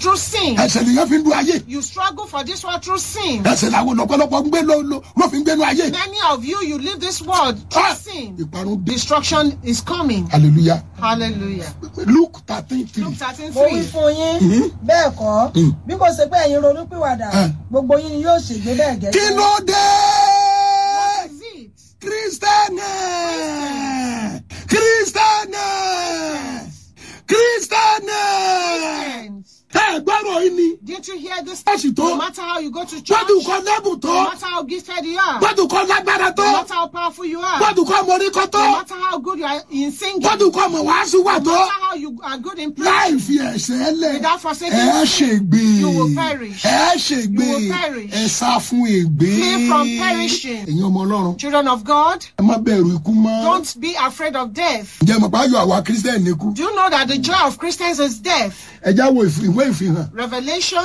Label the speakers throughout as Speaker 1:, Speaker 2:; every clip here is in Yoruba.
Speaker 1: through sin.
Speaker 2: ẹsẹ̀ nìyẹn fi ń du ayé
Speaker 1: You struggle for this world through sin.
Speaker 2: ẹsẹ̀ làwọn lọ́pọ̀lọpọ̀ ń gbé ló ló ló fi ń gbénu ayé
Speaker 1: Many of you, you live this world
Speaker 2: Ah!
Speaker 1: through sin.
Speaker 2: ìparun dé
Speaker 1: Destruction is coming.
Speaker 2: hallelujah
Speaker 1: Hallelujah.
Speaker 2: luke thirteen three
Speaker 1: Luke 13
Speaker 3: mo wí
Speaker 1: 3.
Speaker 3: fún yín bẹ́ẹ̀ kọ́
Speaker 2: Mm.
Speaker 3: bí kò ṣe pé ẹ̀yin ronúpìwàdà
Speaker 2: Ah.
Speaker 3: gbogbo yín ni yóò ṣègbé bẹ́ẹ̀
Speaker 2: kí
Speaker 3: gẹ́gẹ́.
Speaker 2: ló dé
Speaker 1: What is it?
Speaker 2: kristẹni kristẹni kristẹni
Speaker 1: Friends,
Speaker 2: ẹ gbọ́rọ̀ yìí ni
Speaker 1: Didn't you hear this?
Speaker 2: Church tó.
Speaker 1: No matter how you go to church,
Speaker 2: gbọ́dù kọ́ lẹ́bù tó
Speaker 1: no matter how gifted you are,
Speaker 2: gbọ́dù kọ́ lágbára tó
Speaker 1: no matter how powerful you are,
Speaker 2: gbọ́dù kọ́ mọ̀ríkọ́ tó
Speaker 1: no matter how good you are in singing,
Speaker 2: gbọ́dù kọ́ mọ̀ wàásù wà
Speaker 1: no
Speaker 2: tó
Speaker 1: matter how you are good in
Speaker 2: láì
Speaker 1: preaching,
Speaker 2: fi ẹ̀ṣẹ̀ lẹ̀
Speaker 1: Without forsaking
Speaker 2: ẹ
Speaker 1: sin,
Speaker 2: ṣègbè
Speaker 1: you will perish.
Speaker 2: ẹ ṣègbè
Speaker 1: You will perish.
Speaker 2: ẹ sá fún ègbé
Speaker 1: Flee from perishing.
Speaker 2: ẹ̀yin ọmọ ọlọ́run
Speaker 1: children of God,
Speaker 2: ẹ má bẹ̀rù ikú mọ́
Speaker 1: don't be afraid of death.
Speaker 2: ǹjẹ́ mọ̀ pé ayọ̀ àwa kírísítẹ́nì kú
Speaker 1: Do you know that the joy of Christians is death?
Speaker 2: ẹ já wo ìf- ìwé ìfihàn
Speaker 1: Revelation,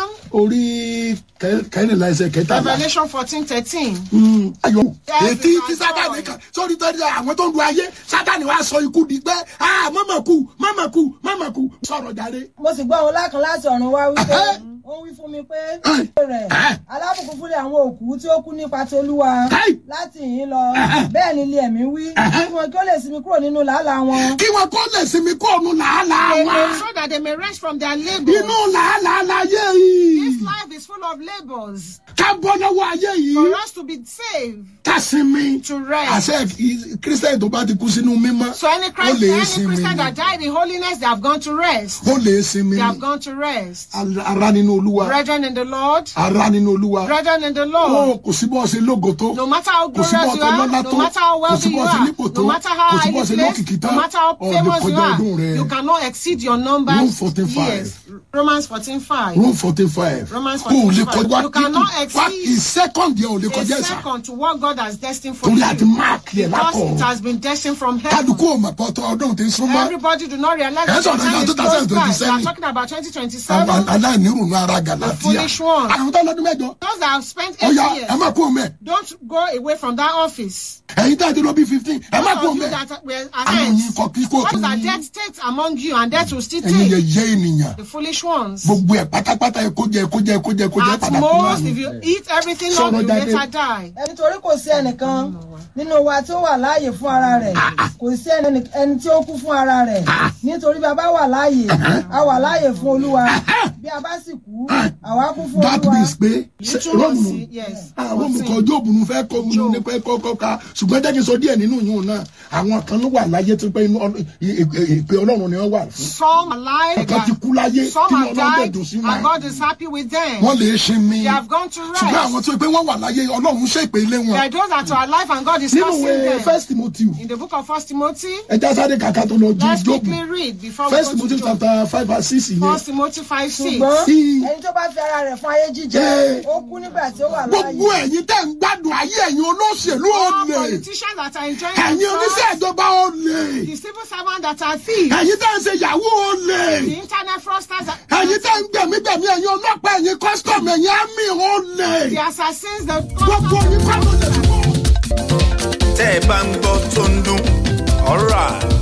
Speaker 2: orí kẹ- kẹrìnlá ẹsẹ̀ kẹtàlá
Speaker 1: Revelation 14 13.
Speaker 2: Mm, ayọ̀
Speaker 1: Yes,
Speaker 2: ètí
Speaker 1: it's
Speaker 2: tí
Speaker 1: our
Speaker 2: sátani
Speaker 1: joy.
Speaker 2: kan sórí tọ́jú àwọn tó ń du ayé sátani wàá sọ ikú di pé ah mọ́mọ́ kú mọ́mọ́ kú mọ́mọ́ kú sọ̀rọ̀ jáde.
Speaker 3: mo sì gbọ́ ohun lákan láti ọ̀run wá wípé
Speaker 2: Ẹhẹ́.
Speaker 3: ó wí fún mi pé
Speaker 2: Ẹhẹ́.
Speaker 3: rẹ̀
Speaker 2: Ẹhẹ́.
Speaker 3: alábùkún fúnlẹ̀ àwọn òkú tí ó kú nípa ti olúwa
Speaker 2: Ẹhẹ́.
Speaker 3: láti yìí lọ
Speaker 2: Ẹhẹ́.
Speaker 3: bẹ́ẹ̀ ni ilé ẹ̀mí wí
Speaker 2: Ẹhẹ́.
Speaker 3: kí wọn kí ó lè sinmi kúrò nínú làálàá wọn.
Speaker 2: kí wọn kó lè sinmi kó òun làálàá
Speaker 1: They
Speaker 2: wa
Speaker 1: may, so that they may rest from their labor.
Speaker 2: inú làálàá láyé
Speaker 1: This
Speaker 2: yìí
Speaker 1: life is full of labors.
Speaker 2: ká bọ́ lọ́wọ́ ayé yìí
Speaker 1: For us to be saved,
Speaker 2: ká sinmi
Speaker 1: to rest.
Speaker 2: àṣẹ kírísítẹ́nì tó bá ti kú sínú mímọ́
Speaker 1: So any
Speaker 2: ó
Speaker 1: Christ,
Speaker 2: lè
Speaker 1: any
Speaker 2: sinmi
Speaker 1: Christian that died in holiness, they have gone to rest.
Speaker 2: ó lè sinmi
Speaker 1: They have gone to rest.
Speaker 2: ara nínú olúwa
Speaker 1: Brethren in the Lord,
Speaker 2: ara nínú olúwa
Speaker 1: brethren in the
Speaker 2: ó
Speaker 1: Lord,
Speaker 2: kò sí bọ́ ṣe lógo tó
Speaker 1: no matter how
Speaker 2: kò sí
Speaker 1: glorious
Speaker 2: bọ́
Speaker 1: you
Speaker 2: tó
Speaker 1: are,
Speaker 2: lọ́lá
Speaker 1: no
Speaker 2: tó
Speaker 1: matter how
Speaker 2: kò sí
Speaker 1: wealthy you
Speaker 2: bọ́ ṣe
Speaker 1: are,
Speaker 2: nípò tó
Speaker 1: no matter how
Speaker 2: kò sí bọ́
Speaker 1: highly
Speaker 2: ṣe lókìkí
Speaker 1: placed,
Speaker 2: tán
Speaker 1: no matter how
Speaker 2: ọ̀lẹ́
Speaker 1: famous you
Speaker 2: kọjá ọdún
Speaker 1: are,
Speaker 2: rẹ̀
Speaker 1: you cannot exceed your numbers.
Speaker 2: Rome 14:5.
Speaker 1: Yes, Romans 14 5.
Speaker 2: Rome fourteen five
Speaker 1: Romans
Speaker 2: kò lè
Speaker 1: 14:5.
Speaker 2: kọjá
Speaker 1: You cannot
Speaker 2: wá
Speaker 1: exceed
Speaker 2: ìsẹ́kọ̀ndì ẹ̀ ò lè
Speaker 1: A
Speaker 2: kọjá ẹ̀sà
Speaker 1: second to what God has destined for
Speaker 2: torí
Speaker 1: you.
Speaker 2: àti máàkì ẹ̀
Speaker 1: Because
Speaker 2: lákọ̀
Speaker 1: it has been destined from heaven.
Speaker 2: kálukú ò mọ̀ pọ̀tọ́ ọdún tí ń súnmọ́
Speaker 1: Everybody do not realize
Speaker 2: Yes,
Speaker 1: that
Speaker 2: on
Speaker 1: the time
Speaker 2: the
Speaker 1: is close by. We
Speaker 2: 2027.
Speaker 1: are talking about
Speaker 2: àwọn
Speaker 1: 2027.
Speaker 2: aláìnírùnú ara gàlátíà
Speaker 1: foolish one.
Speaker 2: àwọn tó lọ́dún mẹ́jọ
Speaker 1: Those that have spent
Speaker 2: ó
Speaker 1: eight
Speaker 2: yá ẹ
Speaker 1: years,
Speaker 2: má kú òun mẹ́
Speaker 1: don't go away from that office.
Speaker 2: ẹ̀yin tá a ti lọ bí fifteen ẹ má
Speaker 1: Those
Speaker 2: kú
Speaker 1: of
Speaker 2: òun
Speaker 1: you
Speaker 2: mẹ́
Speaker 1: that were
Speaker 2: àwọn yìí
Speaker 1: ahead,
Speaker 2: kọ kí kò
Speaker 1: what
Speaker 2: tún
Speaker 1: that
Speaker 2: yín
Speaker 1: death takes among you and death will still
Speaker 2: ẹ̀yin yẹ
Speaker 1: take.
Speaker 2: yẹ ènìyàn
Speaker 1: The foolish ones.
Speaker 2: gbogbo ẹ̀ pátápátá ẹ kó jẹ ẹ kó jẹ ẹ kó jẹ ẹ kó jẹ
Speaker 1: At
Speaker 2: padà kú náà
Speaker 1: most,
Speaker 2: ni.
Speaker 1: if you eat everything up,
Speaker 2: Sọ̀rọ̀
Speaker 1: you
Speaker 2: jáde.
Speaker 1: later die.
Speaker 3: ẹni torí kò sí ẹnìkan nínú wa tí ó wà láàyè fún ara rẹ̀ kò sí ẹni ẹni tí ó kú fún ara rẹ̀ nítorí bí a bá wà láàyè a wà láàyè fún olúwa bí a bá sì kú àwa kú fún
Speaker 2: that
Speaker 3: olúwa.
Speaker 2: means pé
Speaker 1: You too
Speaker 2: rọ́ọ̀mù
Speaker 1: must see- yes.
Speaker 2: rọ́ọ̀mù kan jóòbù nu fẹ́ kọ́ mu ní pẹ́ kọ́kọ́ ka ṣùgbọ́n jẹ́ kí n sọ díẹ̀ nínú yìí náà àwọn kan ló wà láyé tó pé inú ọlọ́- ì- ì- ìpè ọlọ́run ni wọ́n wà fún
Speaker 1: Some are alive,
Speaker 2: ọ̀kan ti kú láyé tí
Speaker 1: some
Speaker 2: wọ́n
Speaker 1: have
Speaker 2: lọ́dọ̀
Speaker 1: died,
Speaker 2: dùn sí
Speaker 1: and
Speaker 2: wọn
Speaker 1: God is happy with them.
Speaker 2: wọ́n lè sinmi
Speaker 1: They have gone to
Speaker 2: ṣùgbọ́n àwọn
Speaker 1: rest.
Speaker 2: tó pé wọ́n wà láyé ọlọ́run ṣèpè ilé wọn
Speaker 1: There are those that are alive and God is
Speaker 2: nínú
Speaker 1: cursing
Speaker 2: ìwé
Speaker 1: them.
Speaker 2: first timothy
Speaker 1: In the book of First Timothy,
Speaker 2: ẹja sáré kàkà tó lọ ju
Speaker 1: let's
Speaker 2: jóòbù
Speaker 1: quickly read before we
Speaker 2: first
Speaker 1: go to
Speaker 2: timothy
Speaker 1: Job.
Speaker 2: chapter five and six yẹn
Speaker 1: First Timothy 5 6.
Speaker 3: ṣùgbọ́n
Speaker 2: Sí.
Speaker 3: ẹni tó bá fi ara rẹ̀ fún ayé jíjẹ
Speaker 2: Ẹ.
Speaker 3: ó kú nígbà tí ó wà
Speaker 2: gbogbo
Speaker 3: láàyè.
Speaker 2: ẹ̀yin tẹ́ ń gbádùn ayé ẹ̀yin olóṣèlú
Speaker 1: All
Speaker 2: olè
Speaker 1: politicians that are enjoying
Speaker 2: ẹ̀yin oníṣẹ́
Speaker 1: themselves,
Speaker 2: ìjọba olè
Speaker 1: the civil servants that are thieves,
Speaker 2: ẹ̀yin tẹ́ ń ṣe yahoo olè
Speaker 1: the internet fraudsters, that-
Speaker 2: ẹ̀yin tẹ́ ń gbẹ̀mígbẹ̀mí ẹ̀yin ọlọ́pàá ẹ̀yin custom ẹ̀yin army olè
Speaker 1: the assassins, the
Speaker 2: gbogbo yín kọ́ ló lè fún.
Speaker 4: tẹ́ ẹ bá ń gbọ́ tó ń dún ọ̀rá